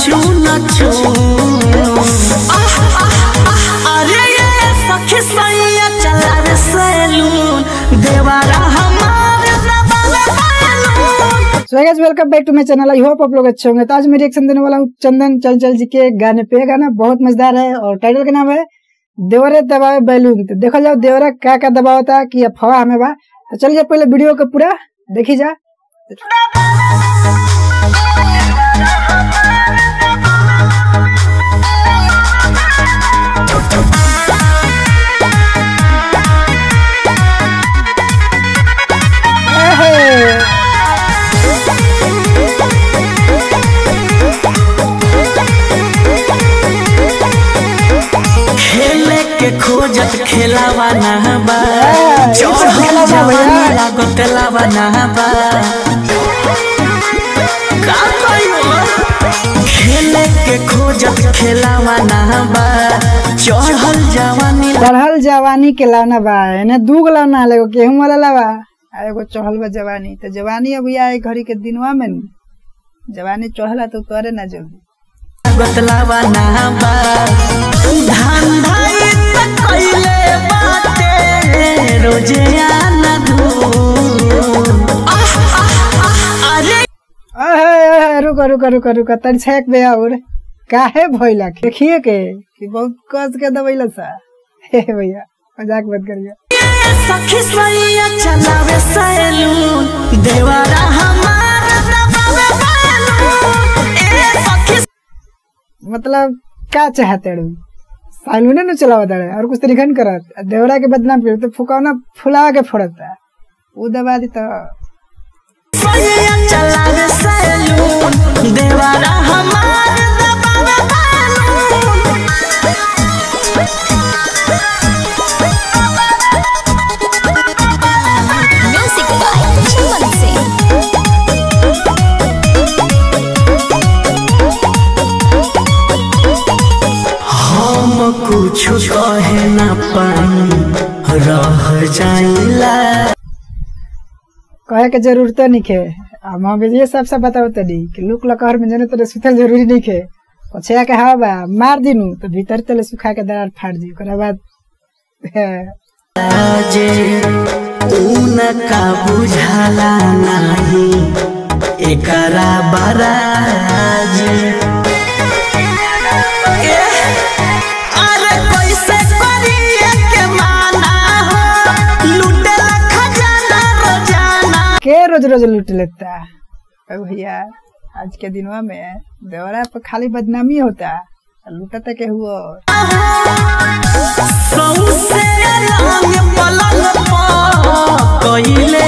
चून चून अरे ये सखी सैया चला रे सैलून देवारा हमार दबावे balloon so guys welcome back to my channel I hope आप लोग अच्छे होंगे तो आज मैं रिएक्शन देने वाला हूँ चंदन चंचल जी के गाने पे गाना बहुत मजेदार है और टाइटल का नाम है देवरे दबावे बैलून तो देखो जाओ देवरा क्या क्या दबाव होता है कि अफवाह हमें बा तो चलिए पहले वीडियो को पूरा देखी जा एहे, खेले के खोजत खेलावा ना बा ए, ई सब चढ़ल खेलावा जवानी भैया। लागत लावा ना बा का कहियो खेले के खोजत खेलावा ना बा चढ़ल जवानी चढ़ल जवानी के लाना बा एने दू गो लाना है एगो गेहूं वाला लावा आ एगो चढ़ल बा जवानी तो जवानी अभी आए घड़ी के दिनवा में नु। जवानी चढ़ला तो करे ना जल्दी लागत लावा ना बा धंधा त कइले बाटे रोजे आना धूम अरे अहे, अहे, रुको रुको रुको रुको तनी छेक बे और काहे भइला देखिए के कि बहुत कस के दबैला सा हे भैया मजाक मत करिए सखी सैया चलावे सैलून देवारा हमार दबावे बैलून ए सखी मतलब का चाहते रू सालूने न चलावा दड़े और कुछ तरीका नहीं करत देवरा के बदनाम कर तो फुकावना फुला के फोड़ता वो दबा दी तो सैया चलावे सैलून देवारा हमार दबावे balloon Music by Chaman Singh. हम कुछ कहे न पाई रह जाइला कहे के जरूरत नहीं खे हम अभी ये सब सब बताओ तनी कि लुक लकहर में जने तेरे सुतल जरूरी नहीं खे पछया के हवा बा मार दिनु तो भीतर तले सुखा के दरार फाड़ दी ओकरा बाद हे, जे उनका बुझाला नाही एकरा बराज अरे कैसे करिए के माना हो लुटेला खजाना रोजाना के रोज रोज लूट लेता अरे भैया आज के दिनवा में देवरा पे खाली बदनामी होता लूटता के हुआ सौसे रंग पलंग पर कइले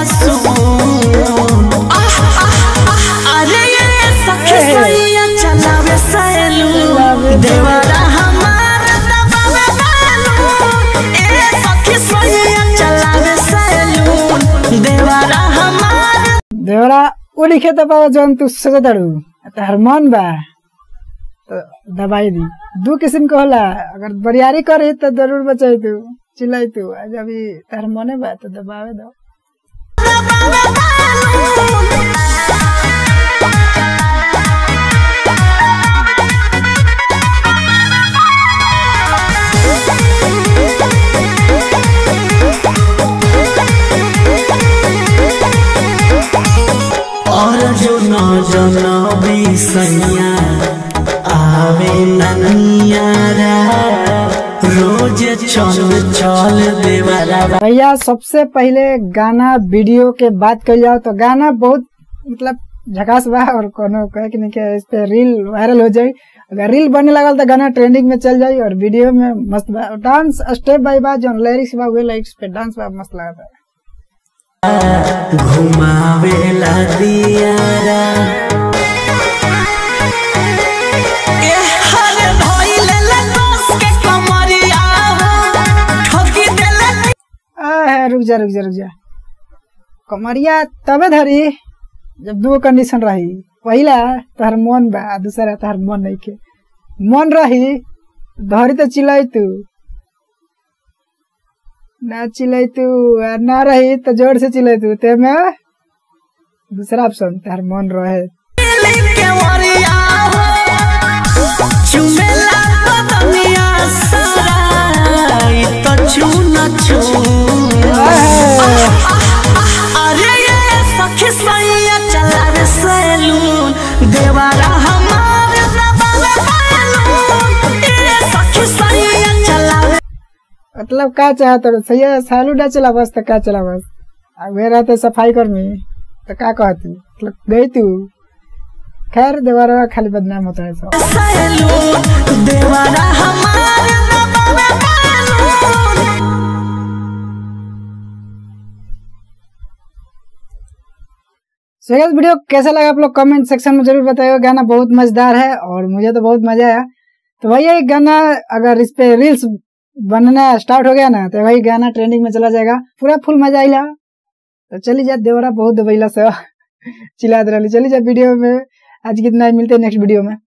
बसून अरे ये सखी सैया चलावे सैलून देवरा हमार दबावे बैलून ए सखी सैया चलावे सैलून देवरा हमार देवरा वो लिखे दबावा जौन तू सोच दड़ू तार मन बा तो दबाई दी दू किस्म के होला अगर बरियारी करे तो जरूर बचाई तू चिल्लाई तू आज अभी तार मने बा तो दबावे दो दबावे बैलून और जो न जनबी सैया आवे ननियारा रोज चल चल देवरा भैया सबसे पहले गाना वीडियो के बात कर जाओ तो गाना बहुत मतलब झकास बा और कोनो कहे कि नहीं कि इस पे रील वायरल हो जाए अगर रील बने लगल तो गाना ट्रेंडिंग में चल जाए और वीडियो में मस्त बा और डांस स्टेप बाय बा जो लिरिक्स बा वे लिरिक्स पे डांस बा मस्त लगता है घुमावेला दियारा ए हरे धइले ले दोस के कमरिया ठोकी देले आ, रुक जा रुक जा रुक जा कमरिया तबे धरी जब दो कंडीशन रही पहला तहर मन बा आ दूसरा तहर मन नहीं के मन रही धरी तो चिल्लाई तू ना चिल्लाई तू आ ना रही तो जोर से चिल्लाई तू ते में दूसरा ऑप्शन तहर मन रहे के वरिया हो मतलब का चाहत रहो सही है सालू डा चला बस तो का चला बस अब वे रहते सफाई कर्मी तो का कहती मतलब गई तू खैर देवारा खाली बदनाम होता है सब सहेलू देवारा हमार दबावे बैलून सो guys, वीडियो कैसा लगा आप लोग कमेंट सेक्शन में जरूर बताइए गाना बहुत मजेदार है और मुझे तो बहुत मजा आया तो भैया ये गाना अगर इस पे रील्स बनना स्टार्ट हो गया ना तो वही गाना ट्रेंडिंग में चला जाएगा पूरा फुल मजा आइला तो चली जा देवरा बहुत दबैला से चिल्लाते रही चली जा वीडियो में आज कितना मिलते हैं नेक्स्ट वीडियो में